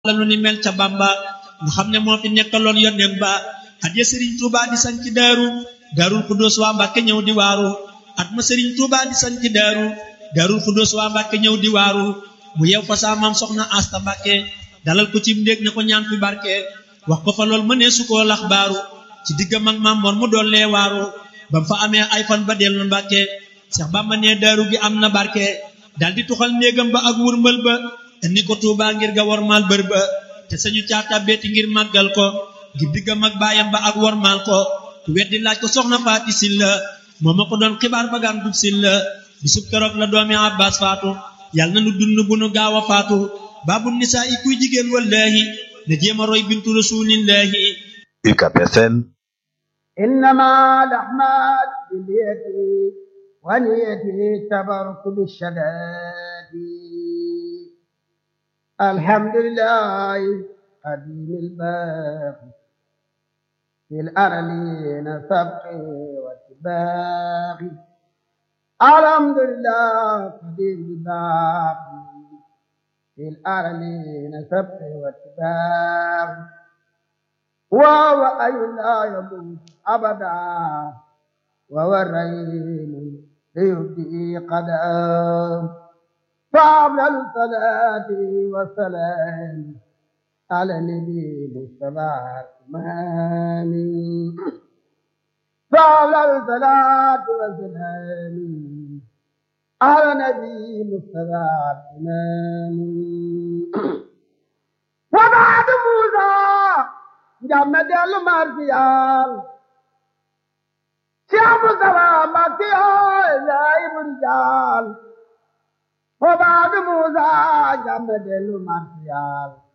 la nu ni mel ca Bamba nga xam ne moo fi nekkaloon yónneen ba at ya Sëriñ Tuuba di sañ ci daaru daarul Xuddoos waa Mbàkke ñëw di waaru at ma Sëriñ Tuuba di sañ ci daaru daarul Xuddoos waa Mbàkke ñëw di waaru mu yew fa saa maam soxna Asta Mbàkke dalal ko ci ndéeg ne ko ñaan fi barke wax ko fa lool mënee su koo lax baaru ci diggam ak maam Mor mu dollee waaru bam fa amee ay fan ba dellu Mbàkke Seex Bamba ne daaru gi am na barke dal di tuxal néegam ba ak wurmbal ba indi ko Tuuba ngir ga wormaal bër ba te sañu caata beeti ngir màggal ko ngir diggam ak baayam ba ak wormaal ko ku weddi laaj ko soxna Faati Silla moo ma ko doon xibaar bagaan dub Silla bisub keroog la doomi Abbas faatu yàlla na nu dund bu nu gaaw a faatu baabu nisaa i kuy jigéen wallaahi na jéem a roy bintu rasuulillaahi UCAB FM إنما الأعمال باليد ونية تبرك بالشداد الحمد لله قديم الباقي في الأرلين سبق واتباقي الحمد لله قديم الباقي في الأرلين سبق واتباقي وهو أي لا يموت أبدا وهو الرحيم ليبدي قدام فأفضل الصلاة والسلام على النبي مصطفى الإمام فأفضل الصلاة والسلام على النبي مصطفى الإمام وبعد موسى جمع دل مرسيال شام سلام مكيا زايب رجال وبعد موسى جمع دل مرسيال